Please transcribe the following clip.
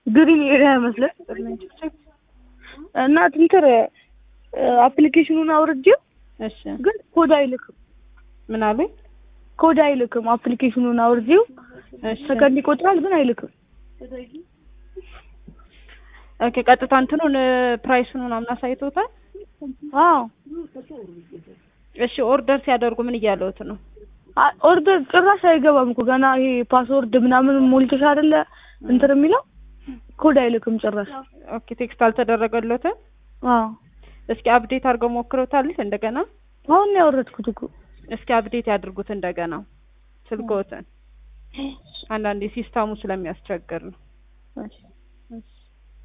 ግሪን ኤሪያ መስለት እና ትንትር አፕሊኬሽኑን አውርጄው እሺ ግን ኮድ አይልክም። ምን አሉኝ? ኮድ አይልክም። አፕሊኬሽኑን አውርጄው እሺ ሰከንድ ይቆጥራል ግን አይልክም። ኦኬ ቀጥታ እንትኑን ፕራይሱን ምናምን አሳይቶታል። አዎ እሺ ኦርደር ሲያደርጉ ምን እያለውት ነው? አ- ኦርደር ጭራሽ አይገባም እኮ ገና ይሄ ፓስወርድ ምናምን ሞልተሽ አይደለ እንትን የሚለው ኮድ አይልክም ጭራሽ። ኦኬ ቴክስት አልተደረገለትም። አዎ እስኪ አፕዴት አድርገው ሞክረውታል እንደገና? አሁን ነው ያወረድኩት እኮ። እስኪ አፕዴት ያድርጉት እንደገና ስልክዎትን። አንዳንዴ ሲስተሙ ስለሚያስቸግር ነው። እሺ